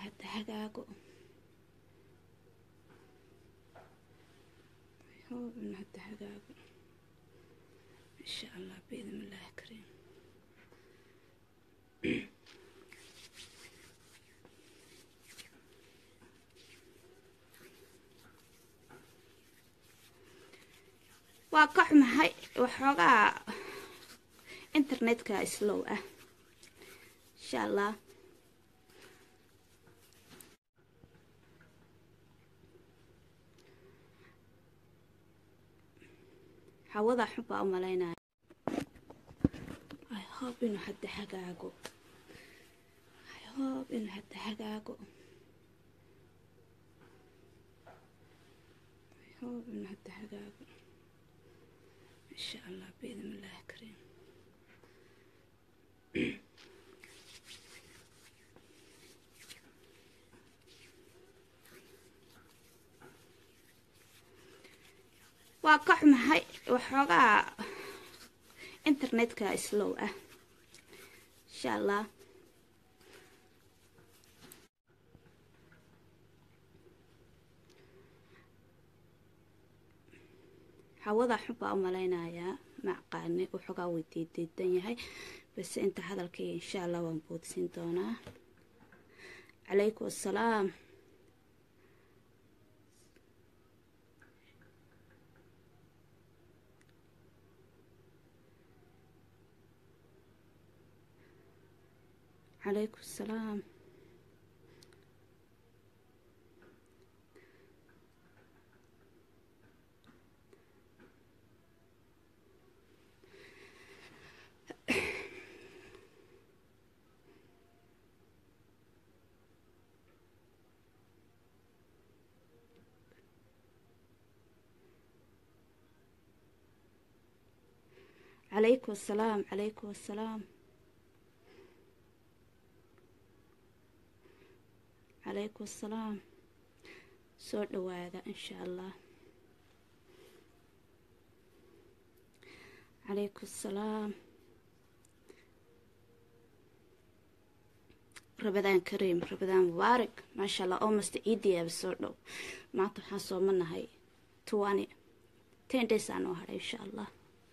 hadda hagaago hope inuu hadda hagaago insha allah biidn illaahi kariim waa ka xumahay waxoogaa internetka slow ah insha allah hawada xun baa u malaynaya i hope inuu hadda hagaago i hope inuu hadda hagaago i hope inuu hadda hagaago insha allah biidn illaahi kariim waa ka xumahay waxoogaa internetka slow ah insha allah hawada xun baa u malaynayaa macqaani waxoogaa way diidiidan yahay base inta hadalkay insha allah waan boodsin doonaa calaykum assalaam calaykum assalaam calaykum assalaam calaykum assalaam calaykum assalaam soo dhawaada insha allah calaykum assalaam rabadaan kariim rabadaan mubaarak maasha allah almost ciidiyaaba soo dhow maanta waxaan soomanahay twenty ten days aa noo hadhay insha allah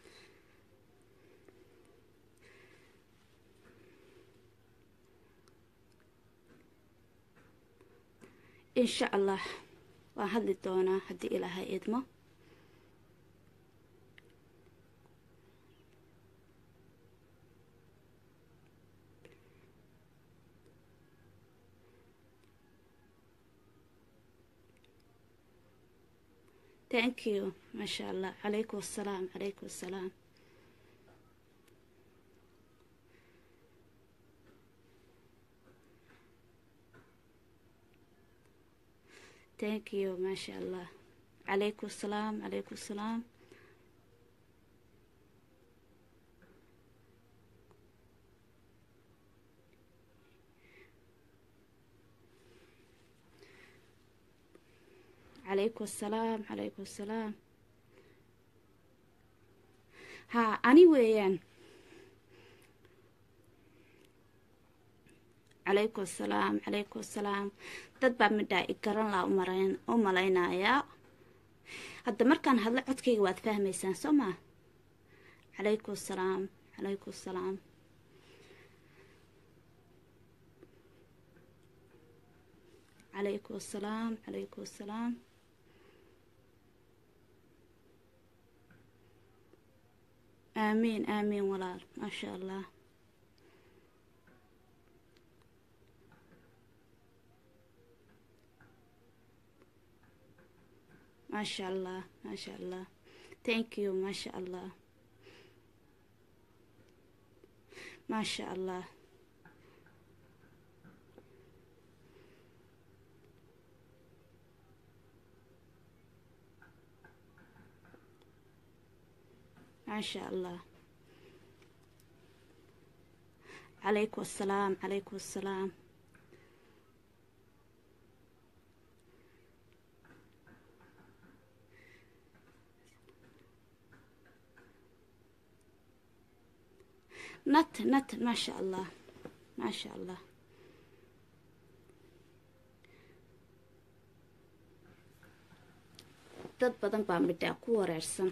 insha allah waan hadli doonaa haddii ilaahay idmo thank you maasha allah calaykum assalaam calaykum assalaam thank you maasha allah calaykum assalaam calaykum assalaam calaykum assalaam calaykum assalaam haa ani weeyaan calaykum assalaam calaykum assalaam dad baa midhaa i garan laa u malaynayaa hadda markaan hadlo codkayga waad fahmaysaan soo maa calaykum assalaam calaykum assalaam calaykum assalaam calaykum assalaam aamiin aamiin walaal maasha allah maasha allah maasha allah thank you maasha allah maasha allah maasha allah calaykum assalaam calaykum assalaam nat nat maasha allah maasha allah dad badan baa midhaa ku wareersan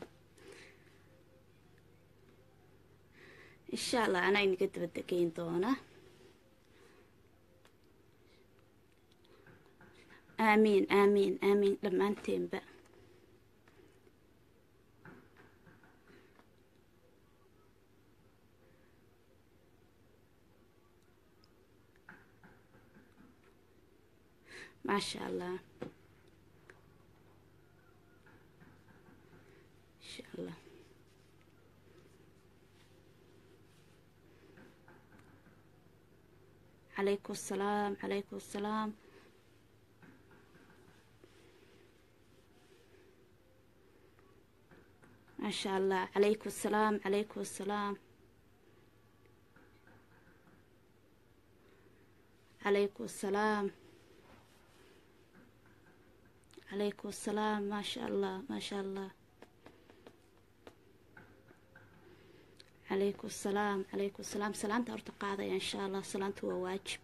insha allah anaa inaga dabadegeyn doona aamiin aamiin aamiin dhammaanteenba maasha allah insha allah calaykum asalaam calaykum asalaam maasha allah calaykum asalaam calaykum asalaam calaykum asalaam calaykum asalaam maasha allah maasha allah calaykum asalaam calaykum asalaam salaanta horta qaadaya insha allah salaanta waa waajib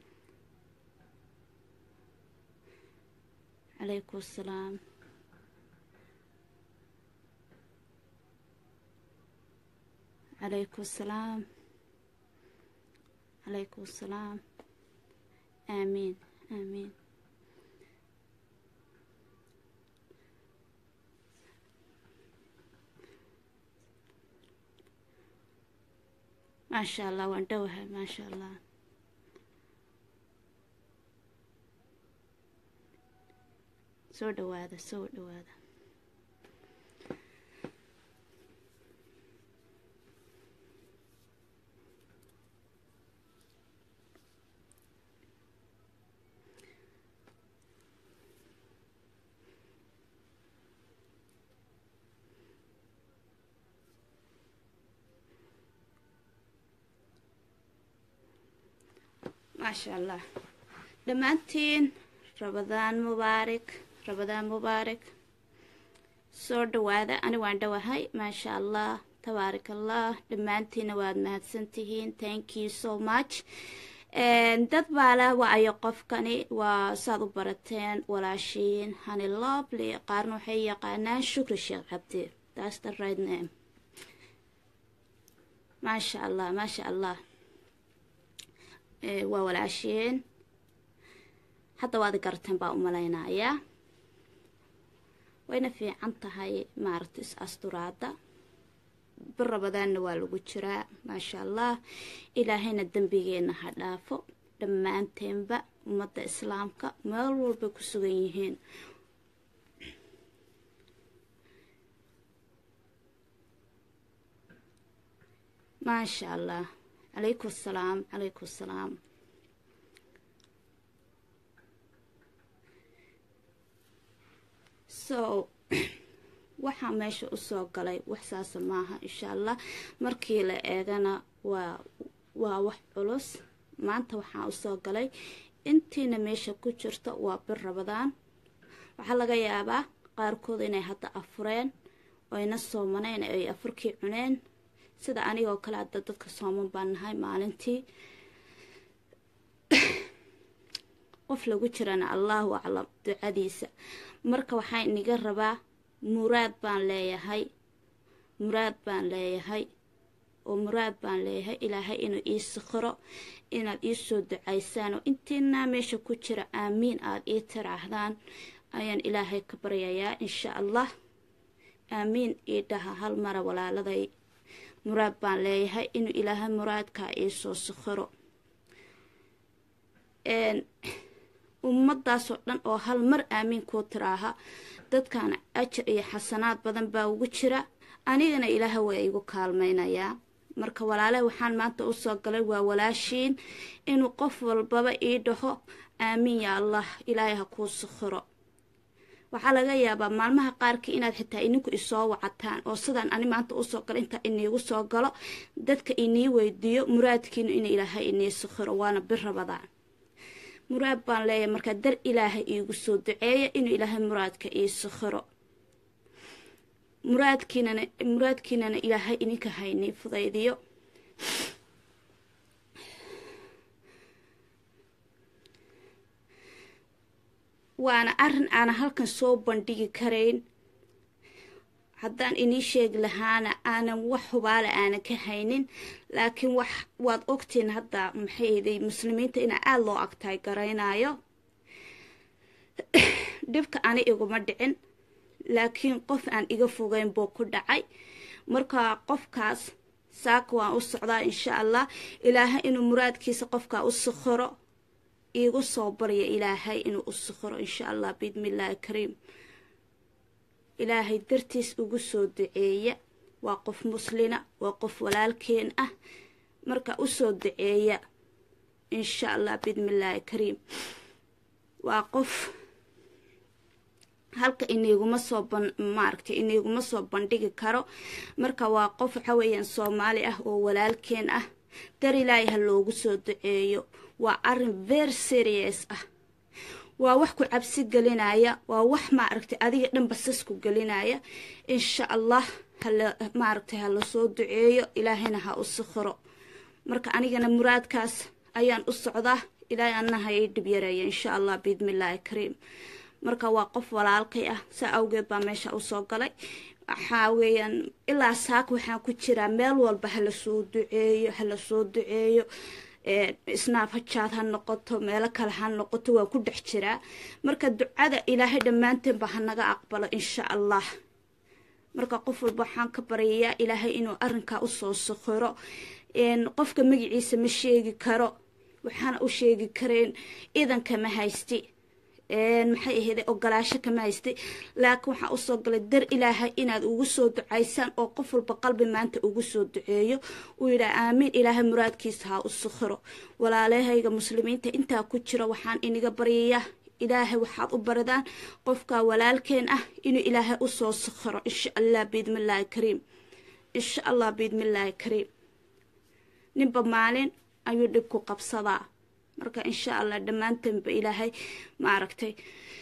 calaykum asalaam calaykum asalaam calaykum asalaam aamiin aamiin maasha allah waan dhowahay maasha allah soo dhawaada soo dhawaada maasha allah dhammaantiin rabadaan mubaarak rabadaan mubaarak soo dhawaada ani waan dhowahay maasha allah tabaarak allah dhammaantiina waad mahadsantihiin thank you so much dad baala waayo qofkani waa saad u barateen walaashiin hani lovely qaarna waxay yaqaanaan shukri sheekh cabdi that's the right name maasha allah maasha allah waa walaasheen hadda waad garateen baa u malaynayaa wayna fiican tahay maaragta is asturaada bir rabadaanna waa lagu jiraa maasha allah ilaahayna dembigeenna ha dhaafo dhammaanteenba ummadda islaamka meel walbay ku sugan yihiin maasha allah calaykum asalaam calaykum asalaam so waxaa meesha usoo galay wax saasa maaha insha allah markii la eegana waa waa wax culus maanta waxaa usoo galay intiina meesha ku jirta waa bir rabadaan waxaa laga yaabaa qaarkood inay hadda afureen oyna soomaneen ay afurkii cuneen sida anigoo kale hadda dadka sooman baan nahay maalintii qof lagu jirana allahu aclam ducadiisa marka waxaa iniga rabaa muraad baan leeyahay muraad baan leeyahay oo muraad baan leeyahay ilaahay inuu ii sikhiro inaad ii soo ducaysaan oo intiinaa meesha ku jira aamiin aada ii tiraahdaan ayaan ilaahay ka baryayaa insha allah aamiin ii dhaha hal mara walaaladay muraad baan leeyahay inuu ilaahay muraadkaa ii soo sikhiro ummadaasoo dhan oo hal mar aamiin kuu tiraaha dadkan ajar iyo xasanaad badan baa ugu jira anigana ilaaha waa igu kaalmaynayaa marka walaale waxaan maanta usoo galay waa walaashiin inuu qof walbaba ii dhaho aamiin yaa allah ilaahay ha kuu sikhiro waxaa laga yaabaa maalmaha qaarkii inaad xitaa ininku isoo wacataan oo sidaan ani maanta usoo galo intaa iniigu soo galo dadka inii weydiiyo muraadkiinu in ilaahay inii sikhiro waana bir rabadaan muraad baan leeyahay markaa dar ilaahay iigu soo duceeya inuu ilaahay muraadka ii sikhiro muraadkiinana muraadkiinana ilaahay ininka haynii fudaydiyo waana arrin aana halkan soo bandhigi karayn haddaan inii sheegi lahaana aanan wax hubaale aanan ka haynin laakiin wax waad ogtiin hadda maxayday muslimiinta inaa aada loo agtaay garaynayo dhibka ani iguma dhicin laakiin qof aan iga fogeyn buu ku dhacay marka qofkaas saaka waan u socdaa insha allah ilaahay inuu muraadkiisa qofkaa u sikhiro iigu soo barya ilaahay inuu u sikhiro insha allah biidmillaahi kariim ilaahay dartiis ugu soo duceeya waa qof muslina waa qof walaalkeen ah marka usoo duceeya insha allah biidmillaahi kariim waa qof halka iniiguma soo ban maaragtay iniiguma soo bandhigi karo marka waa qof waxa weeyaan soomaali ah oo walaalkeen ah dar ilaahay ha loogu soo duceeyo waa arrin very serious ah waa wax ku cabsi gelinaya waa wax maaragtay adiga dhan basasku gelinaya insha allah hala maaragtay ha lasoo duceeyo ilaahayna ha u sikhiro marka anigana muraadkaas ayaan u socdaa ilaahay annaha ii dhib yareeya insha allah biidmillaahi kariim marka waa qof walaalkay ah saa awgeed baa meesha usoo galay waxaa weeyaan ilaa saaka waxaan ku jiraa meel walba hala soo duceeyo hala soo duceeyo snaab hajaad ha noqoto meelo kale ha noqoto waan ku dhex jiraa marka ducada ilaahay dhammaanteenba hanaga aqbalo insha allah marka qof walba waxaan ka baryayaa ilaahay inuu arrinkaa usoo sikhiro qofka magaciisa ma sheegi karo waxaana u sheegi kareen idanka ma haysti maxay ahayde ogolaasho kama haystay laakiin waxaa usoo galay dar ilaahay inaad ugu soo ducaysaan oo qof walba qalbi maanta ugu soo duceeyo uu yidhaha aamiin ilaahay muraadkiisa ha u sikhiro walaalahayga muslimiinta intaa ku jira waxaan iniga baryayaa ilaahay waxaad u baridaan qofka walaalkeen ah inuu ilaahay usoo sikhiro insha allah biidmillaahi kariim insha allah biidmillaahi kariim ninba maalin ayuu dhib ku qabsadaa marka insha allah dhammaantanba ilaahay maaragtay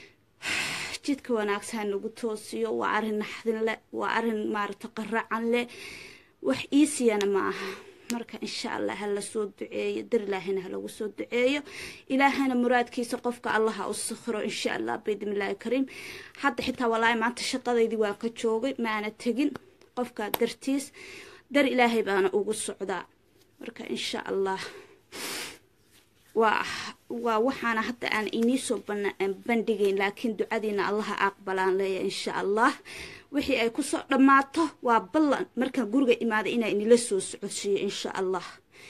jidka wanaagsan nagu toosiyo waa arrin naxdin leh waa arrin maaragtay qaracan leh wax iisiyana ma aha marka insha allah ha lasoo duceeyo dar ilaahayna ha lagu soo duceeyo ilaahayna muraadkiisa qofka allaha u sikhiro insha allah biidmillaahi kariim hadda xitaa walaahi maanta shaqadaydii waan ka joogay maana tegin qofka dartiis dar ilaahay baana ugu socdaa marka insha allah waa waa waxaana hadda aan iniisoo bandhigayn laakiin ducadiina allaha aqbalaan leeya insha allah wixii ay kusoo dhammaato waa ballan markaan guriga imaada inaa inila soo socodsiiyo insha allah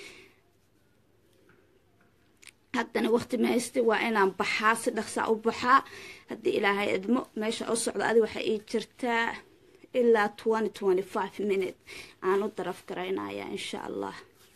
haddana waqti mahayste waa inaan baxaa si dhaqsaa u baxaa haddii ilaahay idmo meesha u socdo adi waxay ii jirtaa ilaa twenty twenty five minute aan u daraf garaynaya insha allah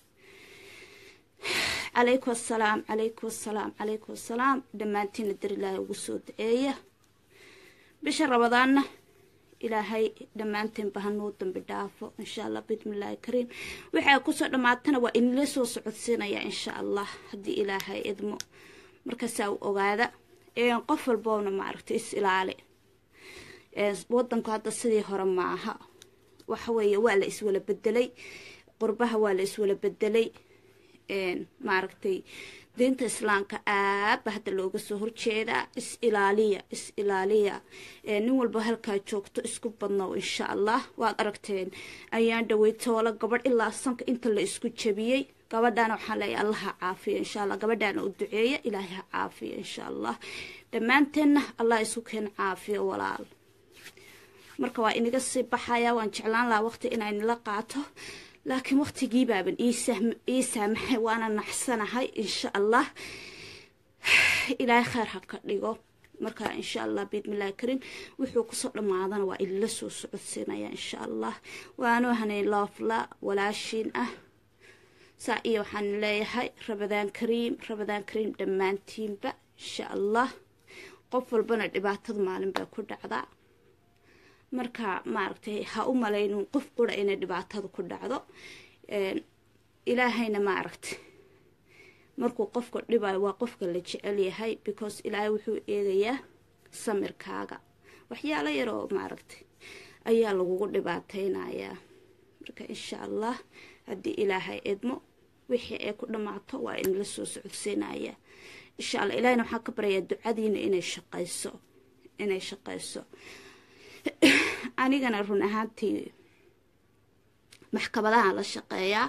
calaykum assalaam calaykum assalaam calaykum assalaam dhammaantiina dar ilaahay ugu soo daceeya bisha rabadaanna ilaahay dhammaanteenba hanuu dambi dhaafo insha allah bismillaahi kariim waxay kusoo dhammaatana waa inila soo socodsiinaya insha allah haddii ilaahay idmo markaasaa u ogaada qof walboona maaragtay is ilaali wadanku hadda sidii hore maaha waxaweeye waa la iswala bedelay qurbaha waa la iswala bedelay maaragtay diinta islaamka aadba hadda looga soo horjeedaa is ilaaliya is ilaaliya nin walba halkaa joogto isku badnow insha allah waad aragteen ayaan dhawey toolo gabadh ilaa sanka inta la isku jabiyey gabadhaana waxaan leeyahay allah ha caafiya insha allah gabadhaana u duceeya ilaahay ha caafiya insha allah dhammaanteenna allah isku keen caafiyo walaal marka waa inaga sii baxaya waan jeclaan lahaa waqti inaa nila qaato laakiin waqtigii baaban ii saamaxay waana naxsanahay insha allah ilaahay kheyr ha ka dhigo marka insha allah biidmillahi kariim wuxuu kusoo dhammaadana waa ilala soo socodsiinaya insha allah waanuu hanay loofla walaashiin ah saa iyo waxaan leeyahay rabadaan kariim rabadaan kariim dhammaantiinba insha allah qof walbana dhibaatada maalin bay ku dhacdaa marka maaragtay ha u malaynin qof qura inay dhibaatada ku dhacdo ilaahayna maaragtay markuu qofka dhibayo waa qofka la jecel yahay because ilaahay wuxuu eegayaa samirkaaga waxyaalo yaroo maaragtay ayaa lagugu dhibaateynayaa marka insha allah haddii ilaahay idmo wixii ay ku dhammaato waa inala soo socodsiinaya insha allah ilahayna waxaan ka baryayaa ducadiina inay shaqayso inay shaqayso anigana run ahaantii maxkamadaha la shaqeeyaa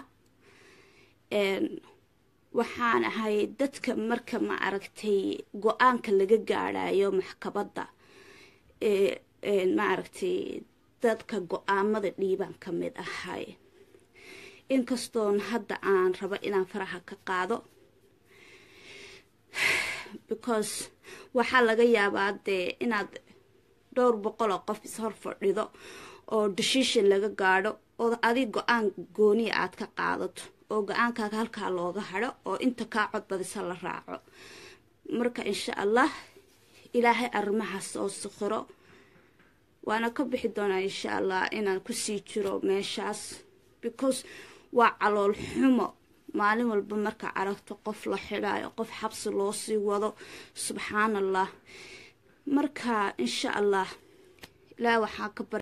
waxaan ahay dadka marka ma aragtay go-aanka laga gaadhayo maxkamadda ma aragtay dadka go-aamada dhiibaan ka mid ahay inkastoon hadda aan rabo inaan faraha ka qaado because waxaa laga yaabaa dee inaad dhowr boqol oo qof ishor fadhido oo decision laga gaadho oo adig go-aan gooniya aad ka qaadato oo go-aankaaga halkaa looga hadho oo inta kaa codbadisa la raaco marka insha allah ilaahay arrimahaas oo sukhiro waana ka bixi doonaa insha allah inaan kusii jiro meeshaas because waa calool xumo maalin walba markaa aragto qof la xidhaayo qof xabsi loo sii wado subxaan allah marka insha allah ilaah waxaa ka bar